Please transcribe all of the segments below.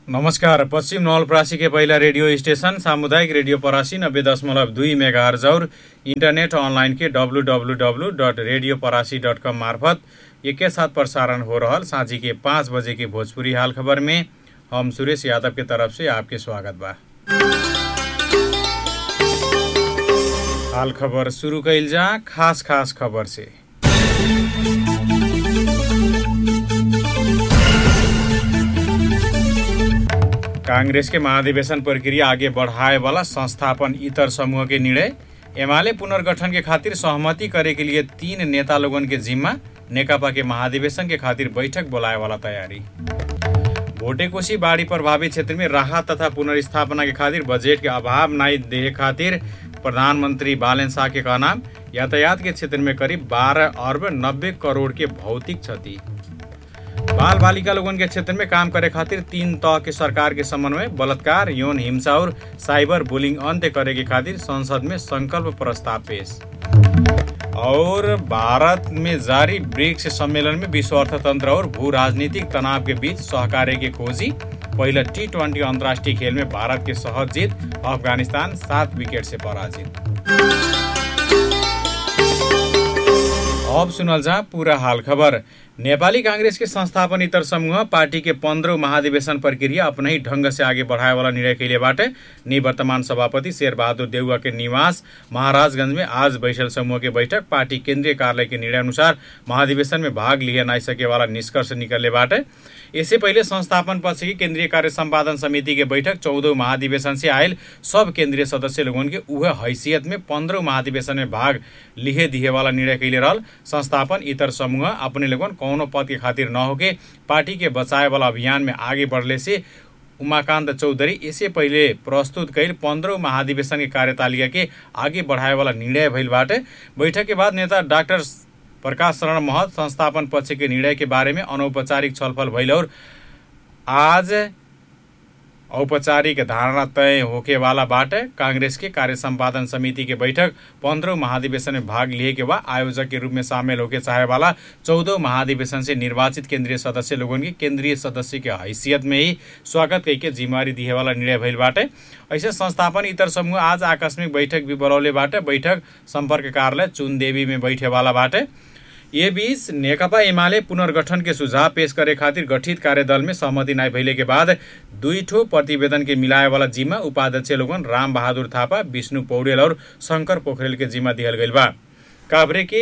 नमस्कार पश्चिम नवलपरासी के पहिला रेडियो स्टेशन सामुदायिक रेडियो परासी नब्बे दशमलव दुई मेगा और इन्टरनेट अनलाइन के W W W dot radio Parasi dot com मार्फत एके साथ प्रसारण हो रहल साँझी के पाँच बजे के भोजपुरी हाल खबर में हम सुरेश यादव के तरफ से आपके स्वागत बा हाल खबर सुरु कैल जा खास खास खबर से कांग्रेस के महाधिवेशन प्रक्रिया आगे बढ़ाए वाला संस्थापन इतर समूह के निर्णय एमाले पुनर्गठन के खातिर सहमति करे के लिए तीन नेता लोगन के जिम्मा नेकपा के महाधिवेशन के खातिर बैठक बोलाए वाला तैयारी भोटेकोशी बाढ़ी प्रभावित क्षेत्र में राहत तथा पुनर्स्थापना के खातिर बजट के अभाव नहीं देहे खातिर प्रधानमंत्री बालन शाह के कहना यातायात के क्षेत्र में करीब 12 अरब 90 करोड़ के भौतिक क्षति बाल बालिका लोगन के क्षेत्र में काम करे खातिर तीन तह के सरकार के समन्वय बलात्कार यौन हिंसा और साइबर बुलिंग अंत्य करे के खातिर संसद में संकल्प प्रस्ताव पेश और भारत में जारी ब्रिक्स सम्मेलन में विश्व अर्थतंत्र और भू राजनीतिक तनाव के बीच सहकार्य की खोजी पहिला टी ट्वेंटी अंतर्राष्ट्रीय खेल में भारत के सहज जीत अफगानिस्तान सात विकेट से पराजित अब सुनल जा पूरा हाल खबर नेपाली कांग्रेस के संस्थापन इतर समूह पार्टी के पंद्रह महाधिवेशन प्रक्रिया अपने ही ढंग से आगे बढ़ाए वाला निर्णय कैले बाटे निवर्तमान सभापति शेरबहादुर देउवा के निवास महाराजगंज में आज बैठल समूह के बैठक पार्टी केंद्रीय कार्यालय के निर्णय अनुसार महाधिवेशन में भाग लिया नहीं सके वाला निष्कर्ष निकलने बाटे इससे पहले संस्थापन पक्ष की केंद्रीय कार्य संपादन समिति के बैठक चौदह महाधिवेशन से आयल सब केंद्रीय सदस्य लोगन के उह हैसियत में पंद्रह महाधिवेशन में भाग लिहे दिहे वाला निर्णय कैले रहल संस्थापन इतर समूह अपने लोगन कौनो पद के खातिर न होके पार्टी के बचाए वाला अभियान में आगे बढ़ले से उमाकान्त चौधरी इससे पहिले प्रस्तुत कैल पंद्रह महाधिवेशन के कार्यतालिका के आगे बढ़ाए वाला निर्णय भइल बाटे बैठक के बाद नेता डाक्टर प्रकाश शरण महत संस्थापन पक्ष के निर्णय के बारे में अनौपचारिक छलफल भइल और आज औपचारिक धारणा तय होके वाला बाटे कांग्रेस के कार्य संपादन समिति के बैठक पंद्रह महाधिवेशन में भाग लिए के बाद आयोजक के रूप में शामिल होके चाहे वाला चौदह महाधिवेशन से निर्वाचित केंद्रीय सदस्य लोगन के केंद्रीय सदस्य के हैसियत में ही स्वागत करके जिम्मेवारी दिए वाला निर्णय भइल बाटे ऐसे संस्थापन इतर समूह आज आकस्मिक बैठक भी बोलौले बाटे बैठक संपर्क कार्यालय चुनदेवी में बैठे वाला बाटे ये बीच नेकपा एमाले पुनर्गठन के सुझाव पेश करे खातिर गठित कार्यदल में सहमति नहीं भइले के बाद दुई ठो प्रतिवेदन के मिलाए वाला जिम्मा उपाध्यक्ष लोगन राम बहादुर थापा विष्णु पौडेल और शंकर पोखरेल के जिम्मा दिहल गइल बा काभ्रे के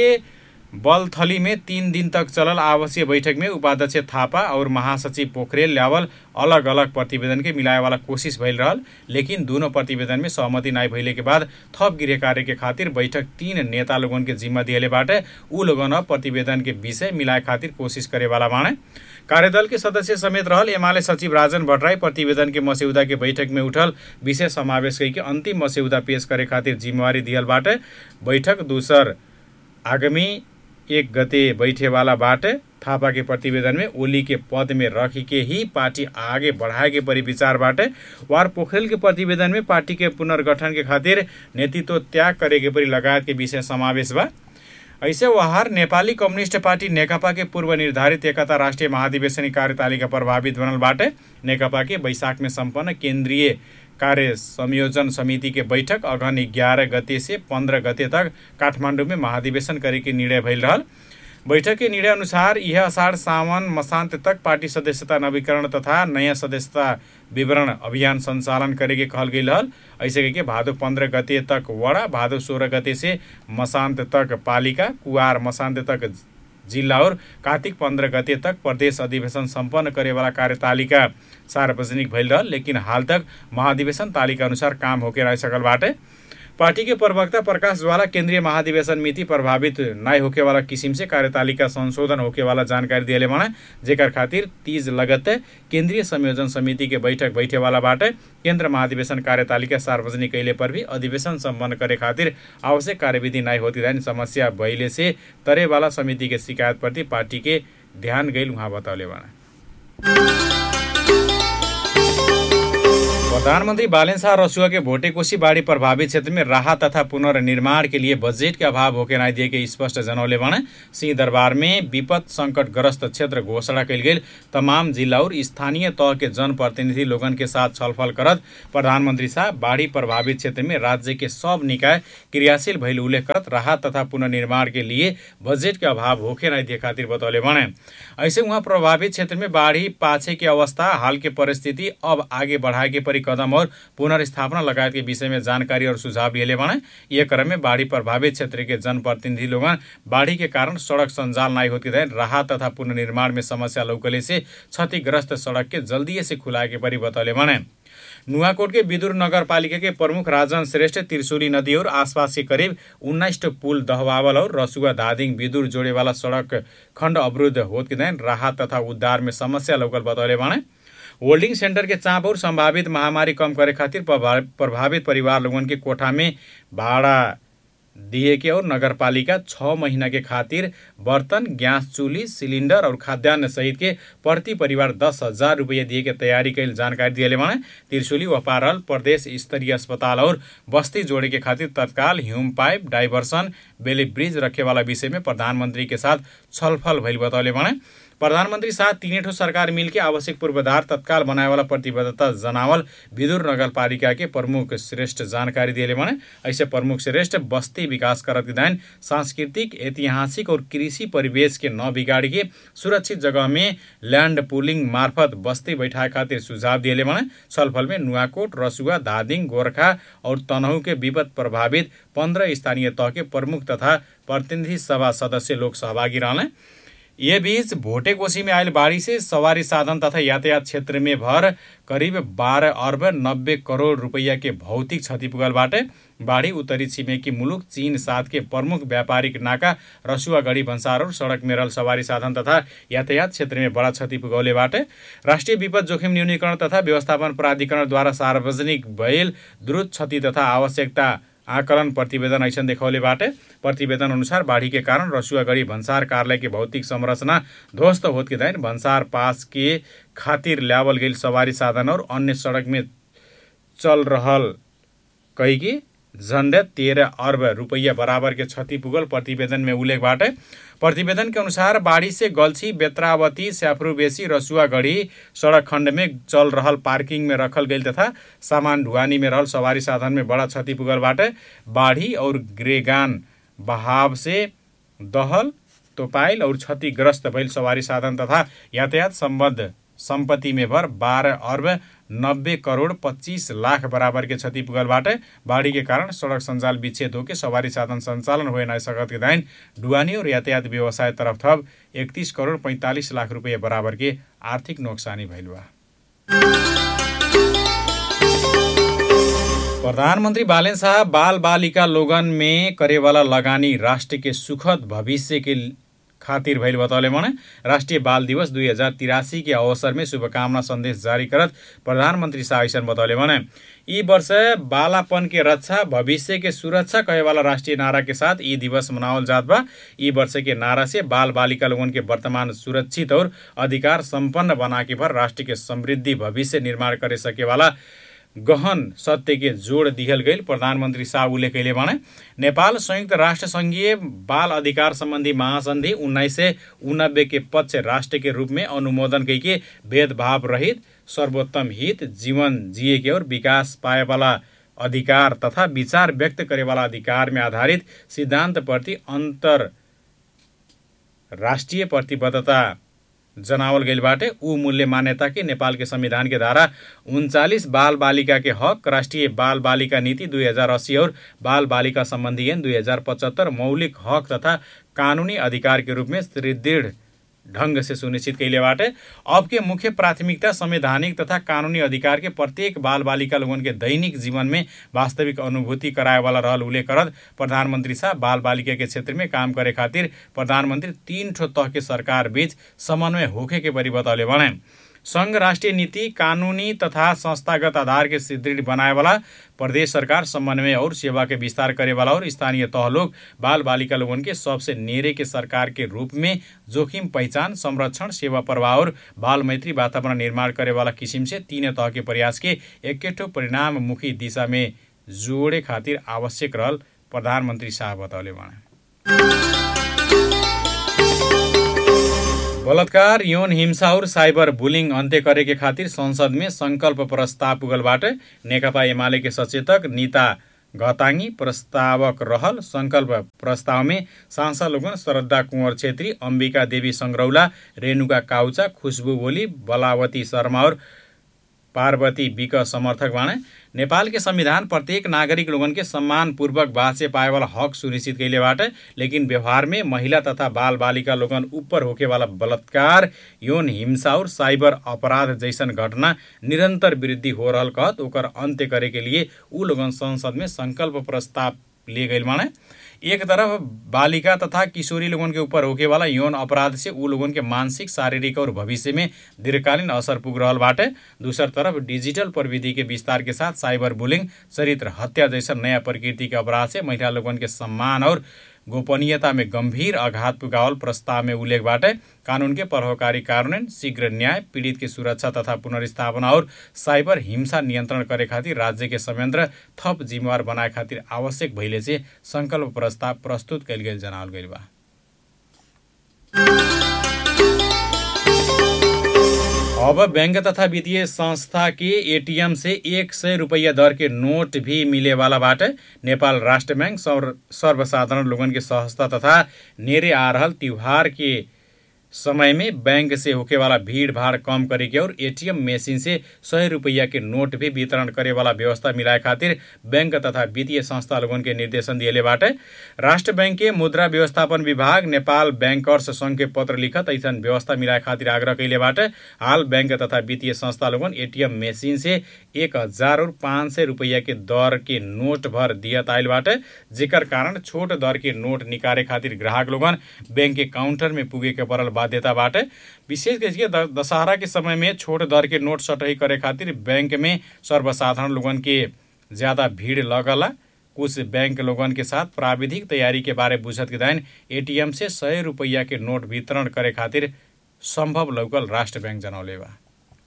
बलथली में तीन दिन तक चलल आवासीय बैठक में उपाध्यक्ष थापा और महासचिव पोखरेल ल्यावल अलग अलग प्रतिवेदन के मिलाए वाला कोशिश भइल रहल लेकिन दोनों प्रतिवेदन में सहमति नहीं भइले के बाद थप गृह कार्य के खातिर बैठक तीन नेता लोगन के जिम्मा दिएले बाटे ऊ लोगन अब प्रतिवेदन के विषय मिलाए खातिर कोशिश करे वाला बाणे कार्यदल के सदस्य समेत रहल एमाले सचिव राजन भट्टराई प्रतिवेदन के मस्यौदा के बैठक में उठल विषय समावेश करके अंतिम मस्यौदा पेश करे खातिर जिम्मेवारी दियल बाटे बैठक दूसर आगामी एक गते बैठेवाला बाटे थापा के प्रतिवेदन में ओली के पद में रख के ही पार्टी आगे बढ़ाए के परि विचार बाटे वार पोखरेल के प्रतिवेदन में पार्टी के पुनर्गठन के खातिर नेतृत्व त्याग करे के परि लगायत के विषय समावेश बा ऐसे वहार नेपाली कम्युनिस्ट पार्टी नेकपा के पूर्व निर्धारित एकता राष्ट्रिय महाधिवेशन कार्यतालिका प्रभावित बनल बाटे नेकपा के बैशाख में सम्पन्न केन्द्रीय कार्य संयोजन समिति के बैठक अगहन ग्यारह गते से पंद्रह गते तक काठमाडौँ में महाधिवेशन करे के निर्णय भइल रहल बैठक के निर्णय अनुसार यह अषाढ़ सावन मसान्त तक पार्टी सदस्यता नवीकरण तथा नयाँ सदस्यता विवरण अभियान सञ्चालन करे के कहल गई रहल ऐसे करके भादो पंद्रह गते तक वडा भादो सोह्र गते से मसान्त तक पालिका कुवार मसान्त तक जिल्ला और कार्तिक पंद्रह गते तक प्रदेश अधिवेशन सम्पन्न करेवाला कार्यतालिका सार्वजनिक भइल रहल लेकिन हाल तक महाधिवेशन तालिका अनुसार काम होके रह सकल बाटे पार्टी के प्रवक्ता प्रकाश ज्वाला केंद्रीय महाधिवेशन मिति प्रभावित नाय होके वाला किसिम से कार्यतालिका संशोधन होके वाला जानकारी दिएले भने जेकर खातिर तीज लगत केंद्रीय संयोजन समिति के बैठक बैठे वाला बाटे केंद्र महाधिवेशन कार्यतालिका सार्वजनिक कैले पर भी अधिवेशन सम्पन्न करे खातिर आवश्यक कार्यविधि नाय होती रहने समस्या भइले से तरे वाला समिति के शिकायत प्रति पार्टी के ध्यान गइल उहाँ बताउले भने प्रधानमंत्री बालेन शाह रसुआ के भोटेकोशी बाढ़ी प्रभावित क्षेत्र में राहत तथा पुनर्निर्माण के लिए बजट के अभाव होके नहीं दिए के स्पष्ट जनौले बने सिंह दरबार में विपद संकटग्रस्त क्षेत्र घोषणा कल गई तमाम जिला और स्थानीय तह के जनप्रतिनिधि लोगन के साथ छलफल करत प्रधानमंत्री शाह बाढ़ी प्रभावित क्षेत्र में राज्य के सब निकाय क्रियाशील भइल उल्लेख करत राहत तथा पुनर्निर्माण के लिए बजट के अभाव होके नहीं दिए खातिर बतौले बने ऐसे वहाँ प्रभावित क्षेत्र में बाढ़ी पाछे के अवस्था हाल के परिस्थिति अब आगे बढ़ाए के परि कदम और पुनर्स्थापना लगायत के विषय में जानकारी और सुझाव लिए बने ये क्रम में बाढ़ी प्रभावित क्षेत्र के जनप्रतिनिधि लोग बाढ़ी के कारण सड़क संजाल नहीं होती रहे राहत तथा पुनर्निर्माण में समस्या लौकले से क्षतिग्रस्त सड़क के जल्दी से खुलाए के परि बतौले बने नुवाकोट के विदुर नगर पालिका के प्रमुख राजन श्रेष्ठ त्रिशुली नदी और आसपास के करीब उन्नाइस पुल दहवावल और रसुआ धादिङ विदुर जोड़े वाला सड़क खण्ड अवरुद्ध होत के दिन राहत तथा उद्धार में समस्या लौकल बतौले बाणे होल्डिंग सेंटर के चाप और संभावित महामारी कम करे खातिर प्रभावित परिवार लोगन के कोठा में भाड़ा दिए के और नगरपालिका छः महीना के खातिर बर्तन गैस चूल्ही सिलिंडर और खाद्यान्न सहित के प्रति परिवार दस हजार रुपये दिए के तैयारी कैल जानकारी दिए माने त्रिशुली वपारल प्रदेश स्तरीय अस्पताल और बस्ती जोड़े के खातिर तत्काल Hume pipe diversion Bailey bridge रखे वाला विषय में प्रधानमंत्री के साथ छलफल भइल बतौले माने प्रधानमंत्री साथ तीन ठो सरकार मिलके आवश्यक पूर्वाधार तत्काल बनाए वाला प्रतिबद्धता जनावल विदुर नगरपालिका के प्रमुख श्रेष्ठ जानकारी दिए माने ऐसे प्रमुख श्रेष्ठ बस्ती विकास करत दायन सांस्कृतिक ऐतिहासिक और कृषि परिवेश के न बिगाड़ के सुरक्षित जगह में लैंड पुलिंग मार्फत बस्ती बैठाए खातिर सुझाव दिए माने छलफल में नुआकोट रसुआ धादिङ गोर्खा और तनहु के विपद प्रभावित पन्ध्र स्थानीय तह के प्रमुख तथा प्रतिनिधि सभा सदस्य लोग सहभागी रहने ये बीच भोटेकोशी में आयल बाढ़ी से सवारी साधन तथा यातायात क्षेत्र में भर करीब बारह अर्ब नब्बे करोड़ रुपैयाँ के भौतिक क्षति पुगलबाट बाढी उत्तरी छिमेकी मुलुक चीन साथ के प्रमुख व्यापारिक नाका रसुवागढी भन्सार और सडक मेरल सवारी साधन तथा यातायात क्षेत्र में बडा क्षति पुगौलेबाट राष्ट्रिय विपद जोखिम न्यूनीकरण तथा व्यवस्थापन प्राधिकरणद्वारा सार्वजनिक भएल द्रुत क्षति तथा आवश्यकता आकलन प्रतिवेदन ऐसन देखौलेबाट प्रतिवेदन अनुसार बाढ़ी के कारण रसुआगढ़ी भन्सार कार्यालय के भौतिक संरचना ध्वस्त होत के दैन भन्सार पास के खातिर ल्यावल गई सवारी साधन और अन्य सड़क में चल रहल कही कि झन्डै तेह्र अर्ब रुपैयाँ बराबर के क्षति पुगल प्रतिवेदन में उल्लेखबाट प्रतिवेदन के अनुसार बाढ़ी से गल्छी बेत्रावती स्याफ्रुबेसी रसुआगढ़ी सड़क खण्ड में चल रहल पार्किंग में रखल गई तथा सामान ढुवानी में रहल सवारी साधन में बड़ा क्षति पुगलबाट बाढ़ी और ग्रेगान बहाव से दहल तोपाइल और क्षतिग्रस्त भइल सवारी साधन तथा यातायात सम्बद्ध सम्पत्ति में भर बाह्र अर्ब नब्बे करोड पच्चिस लाख बराबर के क्षति पुगलबाट बाढ़ी के कारण सड़क सञ्जाल विच्छेद होके सवारी साधन सञ्चालन हुए नय सकत के दाइन डुवानी और यातायात व्यवसाय तरफ थप एकतिस करोड पैँतालिस लाख रुपियाँ बराबर के आर्थिक नोक्सानी भइल बा प्रधानमन्त्री बालेन शाह बाल बालिका लोगन में करेवाला लगानी राष्ट्र के सुखद भविष्य के खातिर भइल बतौले मने राष्ट्रिय बाल दिवस दुई हजार तिरासी के अवसर में शुभकामना संदेश जारी करत प्रधानमन्त्री शाह ऐसन बतौले मने यी वर्ष बालापन के रक्षा भविष्य के सुरक्षा कहे वाला राष्ट्रीय नारा के साथ यी दिवस मनावल जात बा यी वर्ष के नारा से बाल बालिका लोगन के वर्तमान सुरक्षित और अधिकार संपन्न बना के भर राष्ट्र के समृद्धि भविष्य निर्माण करे सके वाला गहन सत्य के जोड दिहल गई प्रधानमन्त्री शाह उल्लेख कैले भने नेपाल संयुक्त राष्ट्र सङ्घीय बाल अधिकार सम्बन्धी महासन्धि उन्नाइस सय उनाब्बे के पक्ष राष्ट्र के रूप में अनुमोदन कैके भेदभाव रहित सर्वोत्तम हित जीवन जिए के और विकास पाए वाला अधिकार तथा विचार व्यक्त करे वाला अधिकार में आधारित सिद्धांत प्रति अंतर राष्ट्रिय प्रतिबद्धता जनावल गइलबाट ऊ मूल्य मान्यता के नेपाल के संविधान के धारा उन्चालिस बाल बालिका के हक राष्ट्रिय बाल बालिका नीति दुई हजार अस्सी और बाल बालिका सम्बन्धी ऐन दुई हजार पचहत्तर मौलिक हक तथा कानुनी अधिकार के रूप में सुदृढ़ ढंग से सुनिश्चित कैलेबाट अब के मुख्य प्राथमिकता संवैधानिक तथा कानूनी अधिकार के प्रत्येक बाल बालिका लोगन के दैनिक जीवन में वास्तविक अनुभूति कराए वाला रहल उल्लेख करत प्रधानमंत्री शाह बाल बालिका के क्षेत्र में काम करे खातिर प्रधानमंत्री तीन ठो तह के सरकार बीच समन्वय होखे के बरी बतौले भने संघ राष्ट्रिय नीति कानूनी तथा संस्थागत आधार के सुदृढ़ बनाए वाला प्रदेश सरकार समन्वय और सेवा के विस्तार करे वाला और स्थानीय तह लोग बाल बालिका लोगन के सबसे नेरे के सरकार के रूप में जोखिम पहचान संरक्षण सेवा प्रवाह और बाल मैत्री वातावरण निर्माण करे वाला किसिम से तीन तह के प्रयास के एकेठो परिणाममुखी दिशा में जोड़े खातिर आवश्यक रहल प्रधानमन्त्री शाह बतौले बाणे बलात्कार यौन हिंसा और साइबर बुलिङ अन्त्य करे के खातिर संसद में संकल्प प्रस्ताव पुगलबाट नेकपा एमाले के सचेतक निता घताङ्गी प्रस्तावक रहल संकल्प प्रस्ताव में सांसद लोगन श्रद्धा कुंवर छेत्री अम्बिका देवी संग्रौला रेणुका काउचा खुशबु बोली बलावती शर्मा और पार्वती बिक समर्थक बाणे नेपाल के संविधान प्रत्येक नागरिक लोगन के सम्मानपूर्वक बाँचे पाए वाला हक सुनिश्चित कैले बाटे लेकिन व्यवहार में महिला तथा बाल बालिका लोगन ऊपर होके वाला बलात्कार यौन हिंसा और साइबर अपराध जैसन घटना निरंतर वृद्धि हो रहल कहत ओकर अंत्य करे के लिए ऊ लोगन संसद में संकल्प प्रस्ताव लिए गए माने एक तरफ बालिका तथा किशोरी लोगन के ऊपर होके वाला यौन अपराध से ऊ लोगन के मानसिक शारीरिक और भविष्य में दीर्घकालीन असर पुग रहल बाटे दूसर तरफ डिजिटल प्रविधि के विस्तार के साथ साइबर बुलिंग चरित्र हत्या जैसा नया प्रकृति के अपराध से महिला लोगन के सम्मान और गोपनीयता में गंभीर आघात पुगावल प्रस्ताव में उल्लेख बाटे कानून के प्रभावकारी कार्यान्वयन शीघ्र न्याय पीड़ित की सुरक्षा तथा पुनर्स्थापना और साइबर हिंसा नियन्त्रण करे खातिर राज्य के संयंत्र थप जिम्मेवार बनाए खातिर आवश्यक भइले से संकल्प प्रस्ताव प्रस्तुत कैल गेल जनावल गइल बा अब बैंक तथा वित्तीय संस्था के एटीएम से एक सय रुपैयाँ दर के नोट भी मिले वाला बाटे नेपाल राष्ट्र बैंक सर्वसाधारण लोगन के सहजता तथा नेरे आ रहल त्योहार के समय में बैंक से होके वाला भीड़ भाड़ कम करे के और एटीएम मशीन से सय रुपैयाँ के नोट भी वितरण करे वाला व्यवस्था मिलाए खातिर बैंक तथा वित्तीय संस्था लोगन के निर्देशन दिएले बाटे राष्ट्र बैंक के मुद्रा व्यवस्थापन विभाग नेपाल बैंकर्स संघ के पत्र लिखत ऐसन व्यवस्था मिलाए खातिर आग्रह कैले बाटे हाल बैंक तथा वित्तीय संस्था लोगन एटीएम मशीन से एक हजार और पाँच सय रुपैयाँ के दर के नोट भर दियत आयल बाटे जेकर कारण छोट दर के नोट निकाले खातिर ग्राहक लोगन बैंक के काउंटर में पुगे के पड़ल बाध्यता बाटे विशेष करके दशहरा के समय में छोट दर के नोट सटही करे खातिर बैंक में सर्वसाधारण लोगन के ज़्यादा भीड़ लगला कुछ बैंक लोगन के साथ प्राविधिक तैयारी के बारे बुझत के दाइन एटीएम से सय रुपैयाँ के नोट वितरण करे खातिर संभव लौकल राष्ट्र बैंक जनौले बा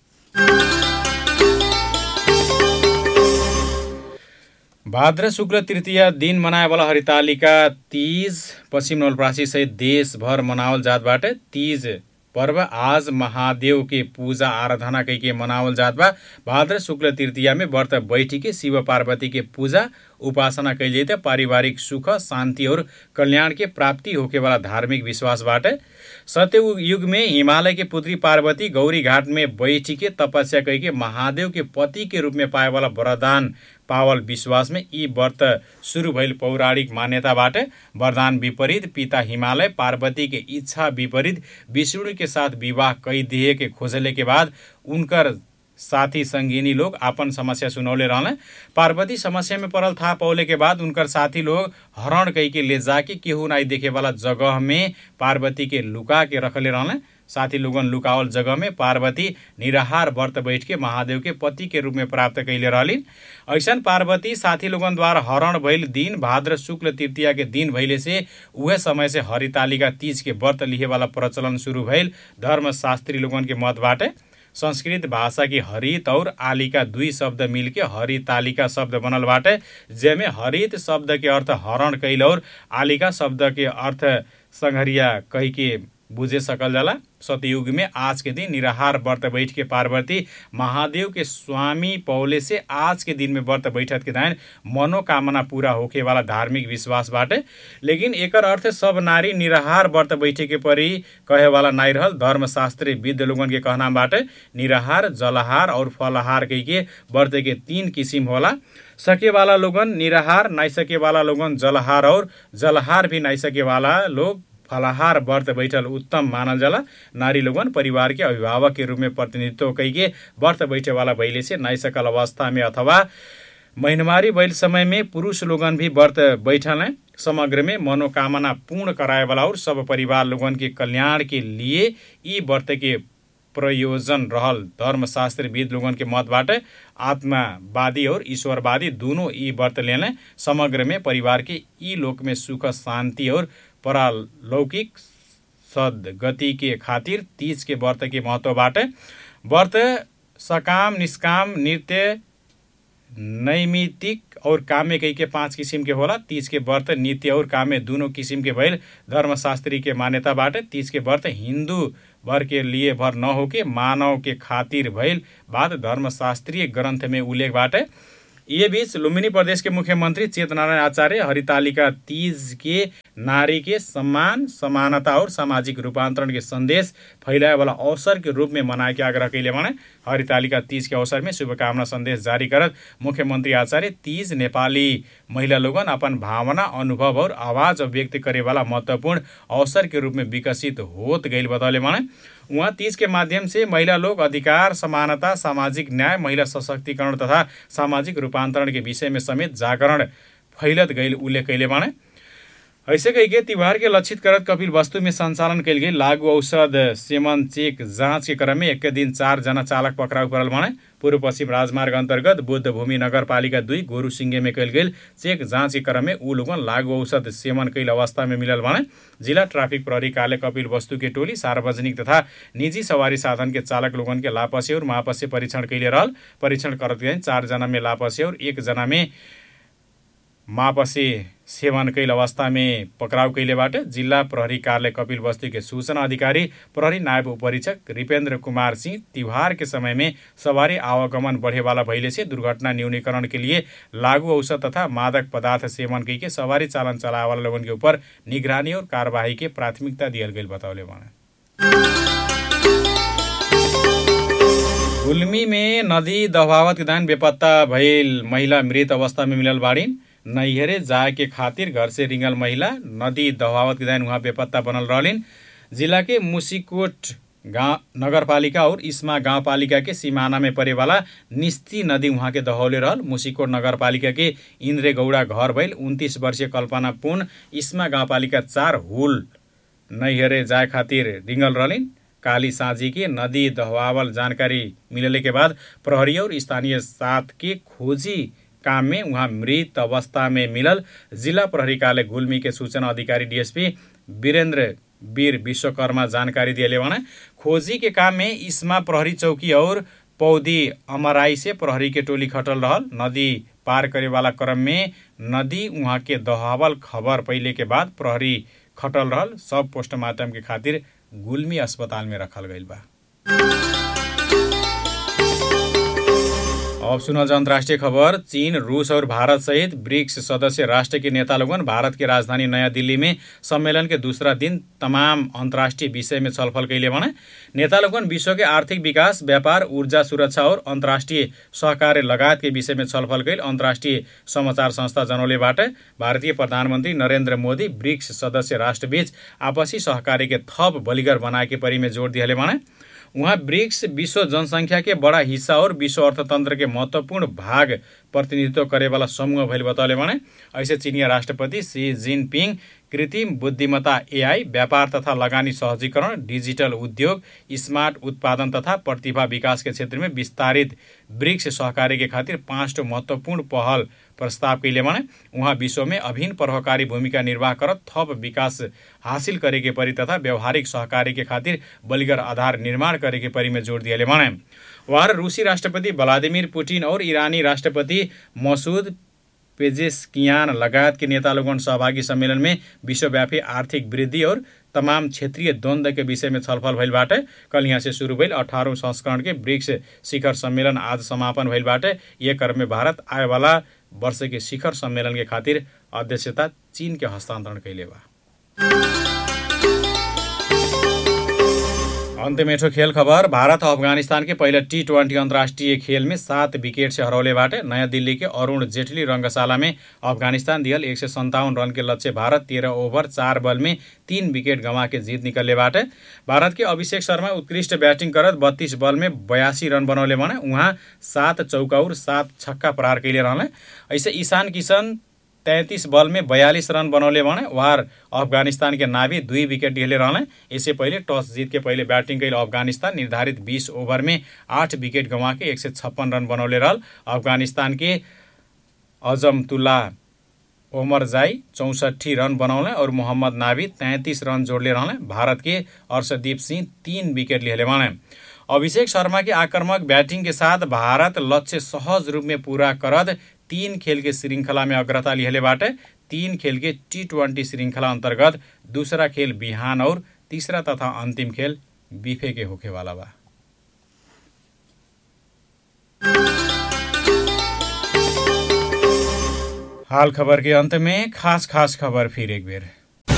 भाद्र शुक्ल तृतीय दिन मनाए वाला हरितालिका तीज पश्चिम नवलपरासी सहित देशभर मनावल जात बाटे तीज पर्व आज महादेव के पूजा आराधना कई के मनावल जात बा भाद्र शुक्ल तृतीया में व्रत बैठी के शिव पार्वती के पूजा उपासना कैल जाते पारिवारिक सुख शांति और कल्याण के प्राप्ति होके वाला धार्मिक विश्वास बाटे सत्य युग में हिमालय के पुत्री पार्वती गौरी घाट में बैठी के तपस्या कई के महादेव के पति के रूप में पाए वाला वरदान पावल विश्वास में यी व्रत सुरु भइल पौराणिक मान्यताबाट वरदान विपरीत पिता हिमालय पार्वती के इच्छा विपरीत विष्णु के साथ विवाह कई दिए के खोजले के बाद उनकर साथी संगिनी लोग आपन समस्या सुनौले रहले पार्वती समस्या में पड़ल था पौले के बाद उनकर साथी लोग हरण कई के ले जाके केहू नाई देखे वाला जगह में पार्वती के लुका के रखले रहले साथी लोगन लुकावल जगह में पार्वती निराहार व्रत बैठ के महादेव के पति के रूप में प्राप्त कैले रहलिन ऐसन पार्वती साथी लोगन द्वारा हरण भइल दिन भाद्र शुक्ल तृतीया के दिन भइले से उहे समय से हरितालिका तीज के व्रत लिहे वाला प्रचलन शुरू भइल धर्मशास्त्री लोगन के मत बाटे संस्कृत भाषा की हरित और आलिका दुई शब्द मिलके हरितालिका शब्द बनल बाटे जेमे हरित शब्द के अर्थ हरण कैल और आलिका शब्द के अर्थ संघरिया कही के बुझे सकल जाला सतयुग में आज के दिन निराहार व्रत बैठ के पार्वती महादेव के स्वामी पौले से आज के दिन में व्रत बैठत के दायन मनोकामना पूरा होके वाला धार्मिक विश्वास बाटे लेकिन एकर अर्थ सब नारी निराहार व्रत बैठे के परी कहे वाला नाई रहल धर्मशास्त्री विद्ध लोगन के कहना बाटे निराहार जलहार और फलहार कही के व्रत के तीन किसिम होला सके वाला लोगन निराहार नाई सके वाला लोगन जलहार और जलहार भी नाई सके वाला लोग फलाहार व्रत बैठल उत्तम मानल जाला नारी लोगन परिवार के अभिभावक के रूप में प्रतिनिधित्व कैके व्रत बैठे वाला भैले से नाई सकल अवस्था में अथवा महिनमारी बैल समय में पुरुष लोगन भी व्रत बैठल हैं समग्र में मनोकामना पूर्ण कराए वाला और सब परिवार लोगन के कल्याण के लिए ई व्रत के प्रयोजन रहल धर्मशास्त्रविद लोगन के मत बाटे आत्मावादी और ईश्वरवादी दोनों ई व्रत लेने समग्र में परिवार के ई लोक में सुख शांति और परालौकिक सदगति के खातिर तीज के व्रत के महत्व बाटे व्रत सकाम निष्काम नृत्य नैमितिक और काम्य कई के पाँच किसिम के होला तीज के व्रत नित्य और काम्य दोनों किसिम के भइल धर्मशास्त्री के मान्यता बाटे तीज के व्रत हिंदू भर के लिए भर न होके मानव के खातिर भइल बात धर्मशास्त्रीय ग्रंथ में उल्लेख बाटे ये बीच लुम्बिनी प्रदेश के मुख्यमंत्री चेतनारायण आचार्य हरितालिका तीज के नारी के सम्मान समानता और सामाजिक रूपांतरण के संदेश फैलाए वाला अवसर के रूप में मनाए के आग्रह कैले भने हरितालिका तीज के अवसर में शुभकामना संदेश जारी करत मुख्यमंत्री आचार्य तीज नेपाली महिला लोगन अपन भावना अनुभव और आवाज व्यक्त करे वाला महत्वपूर्ण अवसर के रूप में विकसित होत गईल बतौले भने उहाँ तीज के माध्यम से महिला लोग अधिकार समानता सामाजिक न्याय महिला सशक्तिकरण तथा सामाजिक रूपांतरण के विषय में समेत जागरण फैलत गईल उल्लेख कैले बाणे ऐसे कही के तिहार के लक्षित करत कपिल वस्तु में संचालन कल गई लागू औषध सेवन चेक जाँच के क्रम में एक दिन चार जना चालक पकड़ाउ परल भने पूर्व पश्चिम राजमार्ग अन्तर्गत बुद्ध भूमि नगरपालिका दुई गोरु सिंगे में कल गई चेक जाँच के क्रम में ऊ लोगन लागू औषध सेवन कैल अवस्था में मिलल भने जिला ट्राफिक प्रहरी कार्य कपिल वस्तु के टोली सार्वजनिक तथा निजी सवारी साधन के चालक लोगन के लापसे और महापसे परीक्षण कैले रहल परीक्षण करत गए चार जना में लापसे और एक जना में मापसे सेवन कैल अवस्था में पक्राउ कैलेबाट जिल्ला प्रहरी कार्यालय कपिल बस्ती के सूचना अधिकारी प्रहरी नायब उपरीक्षक रिपेन्द्र कुमार सिंह तिहार के समय में सवारी आवागमन बढ़े वाला भइले से दुर्घटना न्यूनीकरण के लिए लागू औषध तथा मादक पदार्थ सेवन कई के सवारी चालन चलाए वाला लोगन के ऊपर निगरानी और कार्यवाही के प्राथमिकता दियल गई बताउले भने गुल्मी में नदी दबावत दान बेपत्ता भइल महिला मृत अवस्था में मिलल बाड़ीन नैहरे जाए के खातिर घर से रिंगल महिला नदी दहावत के दान वहाँ बेपत्ता बनल रहलिन जिला के मुसीकोट गाँव नगरपालिका और इस्मा गाउँपालिका के सिमाना में परे वाला निस्ती नदी वहाँ के दहौले रहल मुसीकोट नगरपालिका के इन्द्रे गौडा घर भइल उन्तिस वर्षीय कल्पना पुन इस्मा गाउँपालिका चार हुल नैहरे जाए खातिर रिंगल रहलिन काली साँझी के नदी दहवावल जानकारी मिलने के बाद प्रहरी और स्थानीय साथ के खोजी काम में उहाँ मृत अवस्था में मिलल जिला प्रहरी कार्यालय गुल्मी के सूचना अधिकारी डीएसपी वीरेंद्र वीर विश्वकर्मा जानकारी दिए भने खोजी के काम में इस्मा प्रहरी चौकी और पौधी अमराई से प्रहरी के टोली खटल रहल नदी पार करे वाला क्रम में नदी उहाँ के दहावल खबर पहिले के बाद प्रहरी खटल रहल सब पोस्टमार्टम के खातिर गुल्मी अस्पताल में रखल गईल बा अब सुनल अन्तर्राष्ट्रिय खबर चीन रूस और भारत सहित ब्रिक्स सदस्य राष्ट्र के नेता लोगन भारत के राजधानी नयाँ दिल्ली में सम्मेलन के दूसरा दिन तमाम अन्तर्राष्ट्रिय विषय में छलफल कैले भने नेता लोगन विश्व के आर्थिक विकास व्यापार ऊर्जा सुरक्षा और अन्तर्राष्ट्रिय सहकार्य लगायत के विषय में छलफल कैल अन्तर्राष्ट्रिय समाचार संस्था जनौलेबाट भारतीय प्रधानमन्त्री नरेन्द्र मोदी ब्रिक्स सदस्य राष्ट्रबीच आपसी सहकार्य के थप बलिगर बनाए के परी में जोड दिए भने उहाँ ब्रिक्स विश्व जनसङ्ख्या के बडा हिस्सा और विश्व अर्थतन्त्र के महत्वपूर्ण भाग प्रतिनिधित्व करे वाला समूह भइल बतौले भने ऐसे चिनिया राष्ट्रपति सी जिनपिङ कृत्रिम बुद्धिमत्ता एआई व्यापार तथा लगानी सहजीकरण डिजिटल उद्योग स्मार्ट उत्पादन तथा प्रतिभा विकास के क्षेत्र में विस्तारित ब्रिक्स सहकार्य के खातिर पाँचटो महत्वपूर्ण पहल प्रस्ताव कैले भने उहाँ विश्व में अभिन्न प्रभावकारी भूमिका निर्वाह करत थप विकास हासिल करे के परी तथा व्यवहारिक सहकार्य के खातिर बलिगर आधार निर्माण करे के परी में जोड दिए भने उहाँ रूसी राष्ट्रपति व्लादिमिर पुटिन और ईरानी राष्ट्रपति मसूद पेजेस्कियान लगायत के नेता लोगन सहभागी सम्मेलन में विश्वव्यापी आर्थिक वृद्धि और तमाम क्षेत्रीय द्वन्द्व के विषय में छलफल भइल बाटे कल यहाँ से शुरू भइल अठारौँ संस्करण के ब्रिक्स शिखर सम्मेलन आज समापन भइल बाटे ये क्रम में भारत आए वाला वर्ष के शिखर सम्मेलन के खातिर अध्यक्षता चीन के हस्तांतरण कैले बा अन्त मेठो खेल खबर भारत अफगानिस्तान के पहिला टी ट्वेन्टी अन्तर्राष्ट्रिय खेल में सात विकेट से हरौलेबाट नयाँ दिल्ली के अरुण जेटली रङ्गशाला में अफगानिस्तान दियल एक सय सन्ताउन्न रन के लक्ष्य भारत तेह्र ओभर चार बल में तीन विकेट गंवा के जीत निकललेबाट भारत के अभिषेक शर्मा उत्कृष्ट ब्याटिङ करत बत्तीस बल में बयासी रन बनौले भने उहाँ सात चौका और सात छक्का प्रहार कैले रहले ऐसे ईशान किशन तैंतीस बल में बयालीस रन बनौले भने वार अफगानिस्तान के नाभी दुई विकेट लिहले रहले इससे पहिले टस जीत के पहिले ब्याटिङ कैल अफगानिस्तान निर्धारित बीस ओभर में आठ विकेट गंवा के एक सय छप्पन रन बनौले रहल अफगानिस्तान के अजमतुल्ला ओमर जाई चौसठी रन बनौले और मोहम्मद नाभी तैंतीस रन जोड़ले रहले भारत के अर्षदीप सिंह तीन विकेट लिहले भने अभिषेक शर्मा के आक्रामक बैटिंग के साथ भारत लक्ष्य सहज रूप में पूरा करद तीन खेल के श्रृंखला में अग्रता लिहले बाटे तीन खेल के टी ट्वेंटी श्रृंखला अंतर्गत दूसरा खेल बिहान और तीसरा तथा अंतिम खेल बिफे के होखे वाला बा हाल खबर के अंत में खास खास खबर फिर एक बेर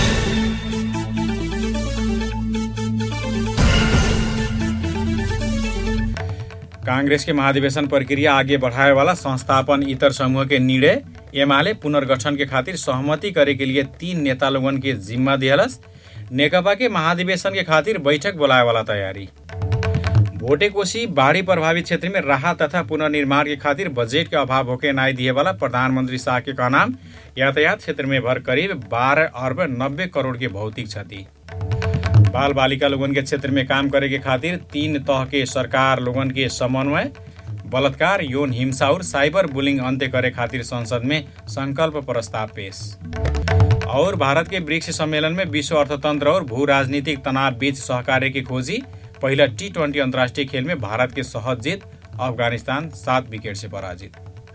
कांग्रेस के महाधिवेशन प्रक्रिया आगे बढ़ाए वाला संस्थापन इतर समूह के निर्णय एमाले पुनर्गठन के खातिर सहमति करे के लिए तीन नेता लोगन के जिम्मा दिहलस नेकपा के महाधिवेशन के खातिर बैठक बोलाए वाला तैयारी भोटे कोशी बाढ़ी प्रभावित क्षेत्र में राहत तथा पुनर्निर्माण के खातिर बजट के अभाव होके नाई दिए वाला प्रधानमंत्री शाह के कहना यातायात क्षेत्र में भर करीब बारह अरब नब्बे करोड़ के भौतिक क्षति बाल बालिका लोगन के क्षेत्र में काम करे के खातिर तीन तह के सरकार लोगन के समन्वय बलात्कार यौन हिंसा और साइबर बुलिंग अंत्य करे खातिर संसद में संकल्प प्रस्ताव पेश और भारत के ब्रिक्स सम्मेलन में विश्व अर्थतंत्र और भू राजनीतिक तनाव बीच सहकार्य की खोजी पहला टी ट्वेंटी अंतर्राष्ट्रीय खेल में भारत के सहज जीत अफगानिस्तान सात विकेट से पराजित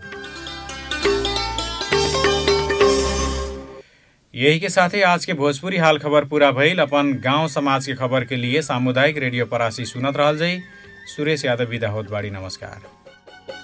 यही के साथ ही आज के भोजपुरी हाल खबर पूरा भइल अपन गांव समाज के खबर के लिए सामुदायिक रेडियो परासी सुनत रहल जाइ सुरेश यादव विदा होत बाड़ी नमस्कार